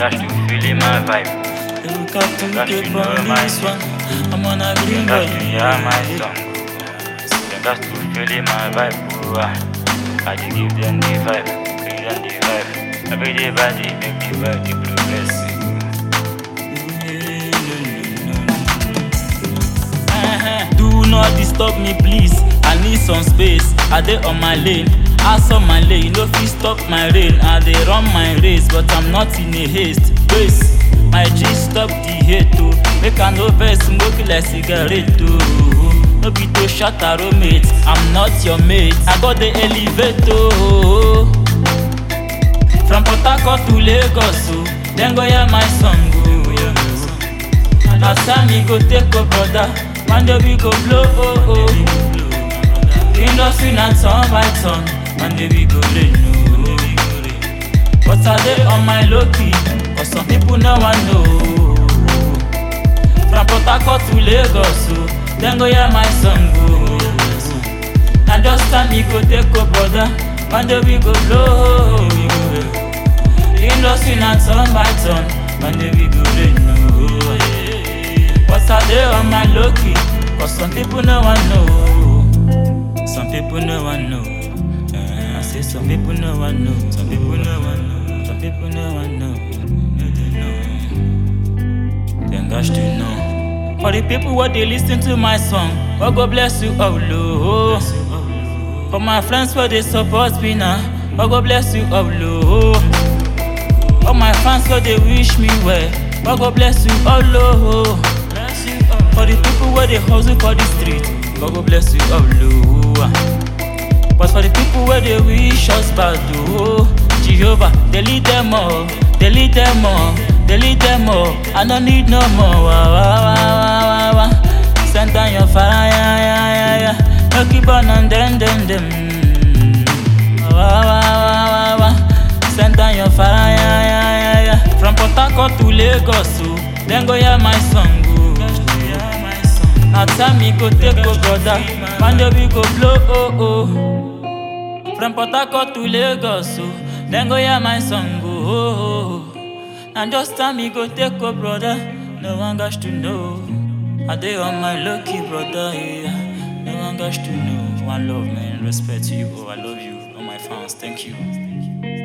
got to feel in my vibe. Look up to Got keep to know on my this one. I'm on a green Got boy. to hear my song. They got to feel in my vibe. Oh, ah. I dey give them the vibe, give them the vibe. Every day by day, make me vibe, the progress. Uh-huh. Do not disturb me, please. I need some space. I dey on my lane. Ass on my lane, no fit stop my rain. I dey run my race, but I'm not in a haste. Grace, my G stop the hate oh. Make I no vex, smoke like cigarette oh. No be to shut a roommate. I'm not your mate. I got the elevator. Oh. From Port Harcourt to Lagos, oh. Then go hear my song, oh. Na time me go take a brother, one day we go blow, oh, oh. Industry na turn by turn, one day we go rain, oh. But I dey on my low key, cause some people no wan know. From Port Harcourt to Lagos, oh. Then go hear my song, oh. Na just time me go take a brother, one day we go blow, oh. Industry na turn by turn, one day we go rain, oh. But I dey on my low key, cause some people no wan know. Some people no wan know. Eh, I say some people no wan know. Some people no wan know. Some people no wan know. No, they know. Them guys to know. For the people what they listen to my song, God go bless you, oh Lord. For my friends where they support me now, God go bless you, oh Lord. All my fans where they wish me well, God go bless you, oh Lord. For the people where they hustle for the street, God go bless you, oh Lord. But for the people where they wish us bad, oh Jehovah, they lead them all, they lead them all, they lead them all. I don't need no more. Wah, wah, wah, wah, wah, wah. Send down your fire, yeah, yeah, yeah, yeah. No keep on and them, them, them. Wah, wah, wah, wah, wah. Send down your fire, yeah, yeah, yeah, yeah. From Port Harcourt to Lagos, oh. Then go hear my song, oh. Na time me go take go brother, one day we go blow, oh, oh. From Port Harcourt to Lagos, oh. Then go hear my song, oh, oh, oh. And just time me go take go brother, no one got to know. I dey on my lucky brother, yeah. No one got to know. One love, man. Respect to you, oh, I love you. All my fans, thank you.